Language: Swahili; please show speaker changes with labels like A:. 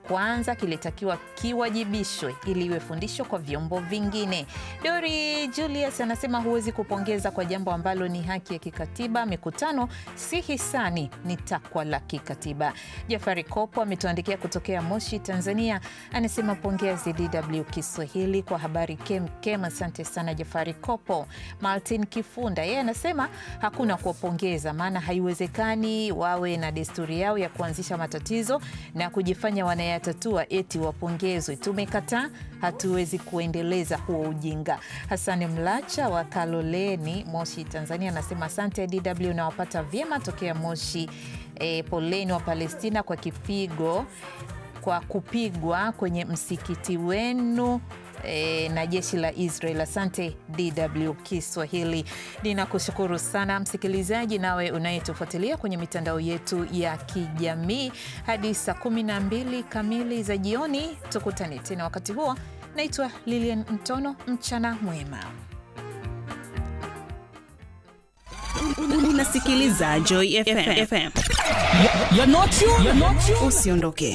A: kwanza kilitakiwa kiwajibishwe ili iwe fundisho kwa vyombo vingine. Dori Julius anasema huwezi kupongeza kwa jambo ambalo ni haki ya kikatiba. Mikutano si hisani, ni takwa la kikatiba. Jafari Kopo ametuandikia kutokea Moshi, Tanzania, anasema pongezi DW Kiswahili kwa habari kem kem. Asante sana Jafari Kopo. Martin Kifunda yeye anasema hakuna kuwapongeza, maana haiwezekani wawe na desturi yao ya kuanzisha matatizo na kujifanya wanayatatua eti wapongezwe. Tumekataa, hatuwezi kuendeleza huo ujinga. Hasani Mlacha wa Kaloleni, Moshi, Tanzania anasema asante DW, nawapata vyema tokea Moshi. E, poleni wa Palestina kwa kipigo kwa kupigwa kwenye msikiti wenu e, na jeshi la Israel. Asante DW Kiswahili. Ninakushukuru sana msikilizaji, nawe unayetufuatilia kwenye mitandao yetu ya kijamii hadi saa 12 kamili za jioni. Tukutane tena wakati huo. Naitwa Lilian Mtono, mchana mwema.
B: Unasikiliza Joy FM.
C: You're not you. You're not you.
B: Usiondoke.